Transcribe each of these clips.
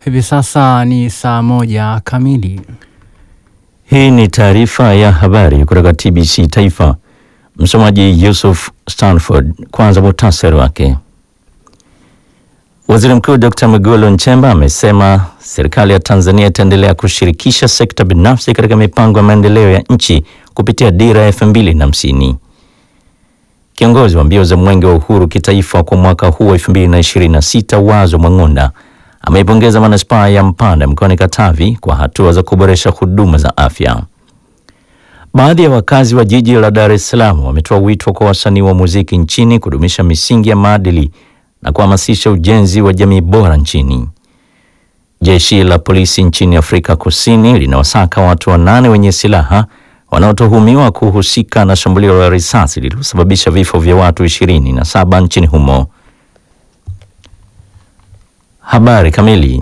Hivi sasa ni saa moja kamili. Hii ni taarifa ya habari kutoka TBC Taifa. Msomaji Yusuf Stanford. Kwanza muhtasari wake. Waziri Mkuu Dr. Mwigulu Nchemba amesema serikali ya Tanzania itaendelea kushirikisha sekta binafsi katika mipango ya maendeleo ya nchi kupitia dira ya elfu mbili na hamsini. Kiongozi wa mbio za Mwenge wa Uhuru kitaifa kwa mwaka huu wa 2026 Wazo Mwang'onda ameipongeza manispaa ya Mpanda mkoani Katavi kwa hatua za kuboresha huduma za afya. Baadhi ya wakazi wa jiji la Dar es Salaam wametoa wito kwa wasanii wa muziki nchini kudumisha misingi ya maadili na kuhamasisha ujenzi wa jamii bora nchini. Jeshi la polisi nchini Afrika Kusini linawasaka watu wanane wenye silaha wanaotuhumiwa kuhusika na shambulio la risasi lililosababisha vifo vya watu ishirini na saba nchini humo. Habari kamili.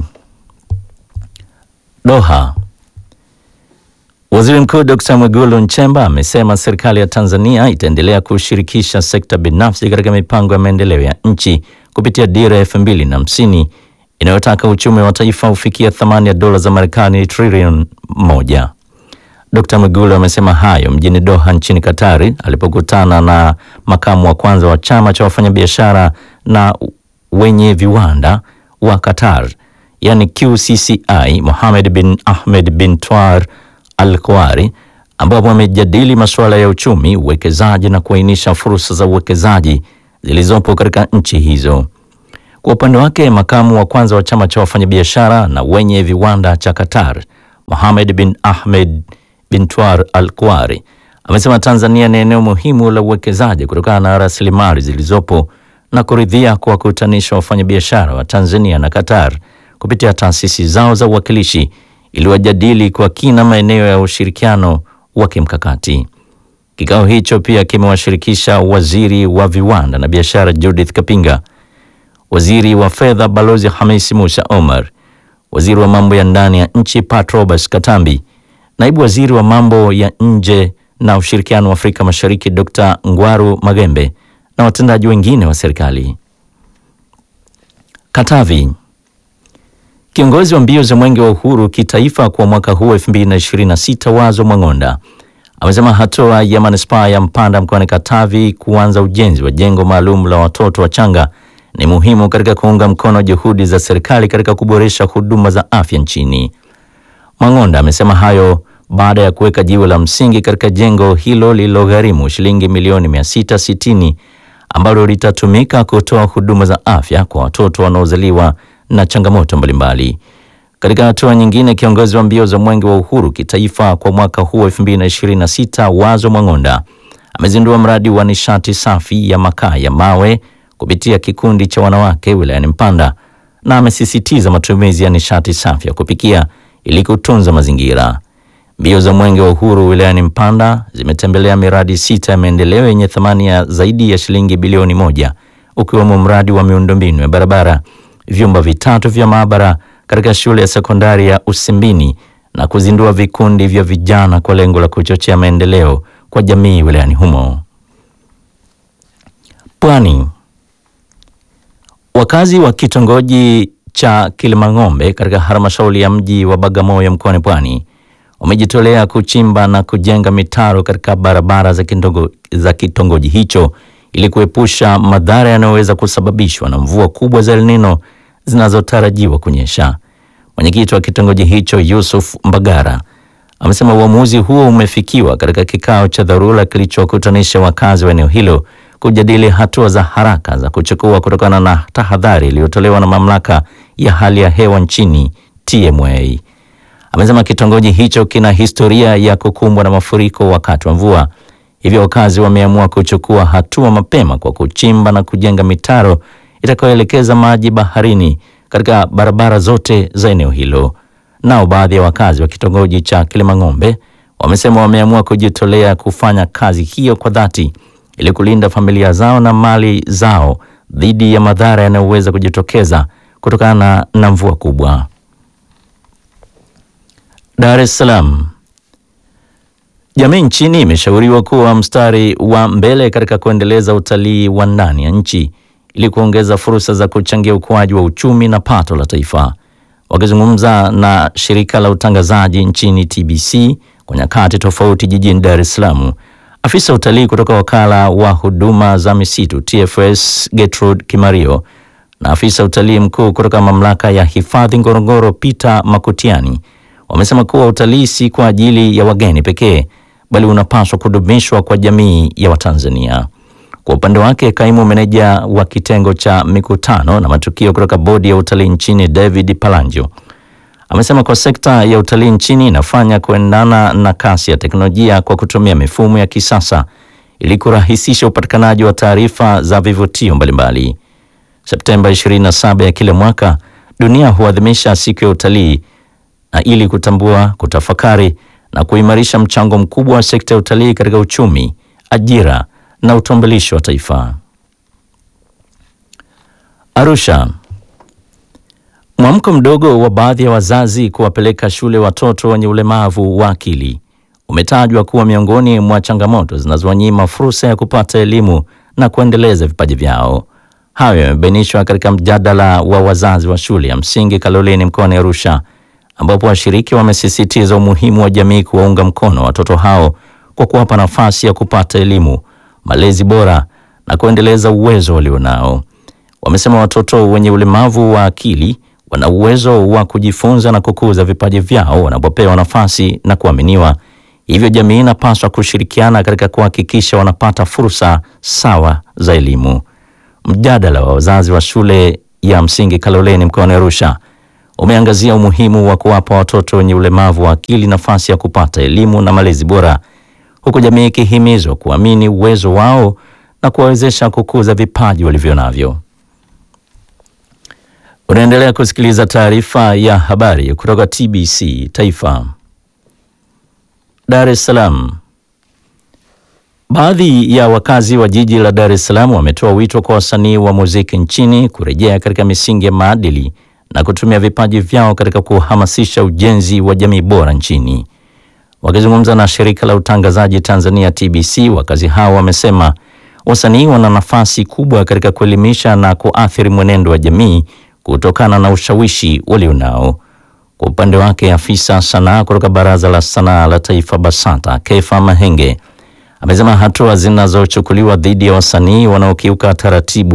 Doha. Waziri Mkuu Dr. Mwigulu Nchemba amesema serikali ya Tanzania itaendelea kushirikisha sekta binafsi katika mipango ya maendeleo ya nchi kupitia dira ya elfu mbili na hamsini inayotaka uchumi wa taifa ufikia thamani ya dola za Marekani trilioni moja. Dr. Mwigulu amesema hayo mjini Doha nchini Katari alipokutana na makamu wa kwanza wa chama cha wafanyabiashara na wenye viwanda wa Qatar yani QCCI Mohamed bin Ahmed bin Twar Al Kuari ambapo wamejadili masuala ya uchumi, uwekezaji na kuainisha fursa za uwekezaji zilizopo katika nchi hizo. Kwa upande wake, makamu wa kwanza wa chama cha wafanyabiashara na wenye viwanda cha Qatar Mohamed bin Ahmed bin Twar Al Kuari amesema Tanzania ni eneo muhimu la uwekezaji kutokana na rasilimali zilizopo na kuridhia kuwakutanisha wafanyabiashara wa Tanzania na Qatar kupitia taasisi zao za uwakilishi ili wajadili kwa kina maeneo ya ushirikiano wa kimkakati. Kikao hicho pia kimewashirikisha waziri wa viwanda na biashara Judith Kapinga, waziri wa fedha Balozi Hamisi Musa Omar, waziri wa mambo ya ndani ya nchi Pat Roberts Katambi, naibu waziri wa mambo ya nje na ushirikiano wa Afrika Mashariki Dr. Ngwaru Magembe na watendaji wengine wa serikali. Katavi. Kiongozi wa mbio za Mwenge wa Uhuru kitaifa kwa mwaka huu 2026 Wazo Mwang'onda amesema hatua ya manispaa ya Mpanda mkoani Katavi kuanza ujenzi wa jengo maalum la watoto wachanga ni muhimu katika kuunga mkono juhudi za serikali katika kuboresha huduma za afya nchini. Mwang'onda amesema hayo baada ya kuweka jiwe la msingi katika jengo hilo lililogharimu shilingi milioni 660 ambalo litatumika kutoa huduma za afya kwa watoto wanaozaliwa na changamoto mbalimbali. Katika hatua nyingine, kiongozi wa mbio za Mwenge wa Uhuru kitaifa kwa mwaka huu 2026 Wazo Mwang'onda amezindua mradi wa nishati safi ya makaa ya mawe kupitia kikundi cha wanawake wilayani Mpanda na amesisitiza matumizi ya nishati safi ya kupikia ili kutunza mazingira. Mbio za Mwenge wa Uhuru wilayani Mpanda zimetembelea miradi sita ya maendeleo yenye thamani ya zaidi ya shilingi bilioni moja ukiwemo mradi wa miundombinu ya barabara, vyumba vitatu vya maabara katika shule ya sekondari ya Usimbini na kuzindua vikundi vya vijana kwa lengo la kuchochea maendeleo kwa jamii wilayani humo. Pwani. Wakazi wa kitongoji cha Kilimang'ombe katika halmashauri ya mji wa Bagamoyo mkoani Pwani wamejitolea kuchimba na kujenga mitaro katika barabara za kitongo, za kitongoji hicho ili kuepusha madhara yanayoweza kusababishwa na mvua kubwa za El Nino zinazotarajiwa kunyesha. Mwenyekiti wa kitongoji hicho Yusuf Mbagara amesema uamuzi huo umefikiwa katika kikao cha dharura kilichokutanisha wakazi wa eneo hilo kujadili hatua za haraka za kuchukua kutokana na tahadhari iliyotolewa na mamlaka ya hali ya hewa nchini TMA. Amesema kitongoji hicho kina historia ya kukumbwa na mafuriko wakati wa mvua, hivyo wakazi wameamua kuchukua hatua mapema kwa kuchimba na kujenga mitaro itakayoelekeza maji baharini katika barabara zote za eneo hilo. Nao baadhi ya wakazi wa kitongoji cha Kilimang'ombe wamesema wameamua kujitolea kufanya kazi hiyo kwa dhati ili kulinda familia zao na mali zao dhidi ya madhara yanayoweza kujitokeza kutokana na mvua kubwa. Dar es Salaam. Jamii nchini imeshauriwa kuwa mstari wa mbele katika kuendeleza utalii wa ndani ya nchi ili kuongeza fursa za kuchangia ukuaji wa uchumi na pato la taifa. Wakizungumza na shirika la utangazaji nchini TBC kwa nyakati tofauti jijini Dar es Salaam, afisa utalii kutoka wakala wa huduma za misitu TFS Gertrude Kimario na afisa utalii mkuu kutoka mamlaka ya hifadhi Ngorongoro Peter Makutiani wamesema kuwa utalii si kwa ajili ya wageni pekee bali unapaswa kudumishwa kwa jamii ya Watanzania. Kwa upande wake, kaimu meneja wa kitengo cha mikutano na matukio kutoka bodi ya utalii nchini David Palanjo amesema kwa sekta ya utalii nchini inafanya kuendana na kasi ya teknolojia kwa kutumia mifumo ya kisasa ili kurahisisha upatikanaji wa taarifa za vivutio mbalimbali. Septemba 27 ya kila mwaka dunia huadhimisha siku ya utalii na ili kutambua, kutafakari na kuimarisha mchango mkubwa wa sekta ya utalii katika uchumi, ajira na utambulisho wa taifa. Arusha. Mwamko mdogo wa baadhi ya wazazi kuwapeleka shule watoto wenye ulemavu wa akili umetajwa kuwa miongoni mwa changamoto zinazowanyima fursa ya kupata elimu na kuendeleza vipaji vyao. Hayo yamebainishwa katika mjadala wa wazazi wa shule ya msingi Kaloleni mkoani Arusha, ambapo washiriki wamesisitiza umuhimu wa jamii kuwaunga mkono watoto hao kwa kuwapa nafasi ya kupata elimu, malezi bora na kuendeleza uwezo walionao. Wamesema watoto wenye ulemavu wa akili wana uwezo wa kujifunza na kukuza vipaji vyao wanapopewa nafasi na kuaminiwa. Hivyo jamii inapaswa kushirikiana katika kuhakikisha wanapata fursa sawa za elimu. Mjadala wa wazazi wa shule ya msingi Kaloleni mkoani Arusha umeangazia umuhimu wa kuwapa watoto wenye ulemavu wa akili nafasi ya kupata elimu na malezi bora, huku jamii ikihimizwa kuamini uwezo wao na kuwawezesha kukuza vipaji walivyo navyo. Unaendelea kusikiliza taarifa ya habari kutoka TBC Taifa. Dar es Salaam. Baadhi ya wakazi wa jiji la Dar es Salaam wametoa wito kwa wasanii wa muziki nchini kurejea katika misingi ya maadili na kutumia vipaji vyao katika kuhamasisha ujenzi wa jamii bora nchini. Wakizungumza na shirika la utangazaji Tanzania TBC, wakazi hao wamesema wasanii wana nafasi kubwa katika kuelimisha na kuathiri mwenendo wa jamii kutokana na ushawishi walionao. Kwa upande wake, afisa sanaa kutoka Baraza la Sanaa la Taifa BASATA Kefa Mahenge amesema hatua zinazochukuliwa dhidi ya wasanii wanaokiuka taratibu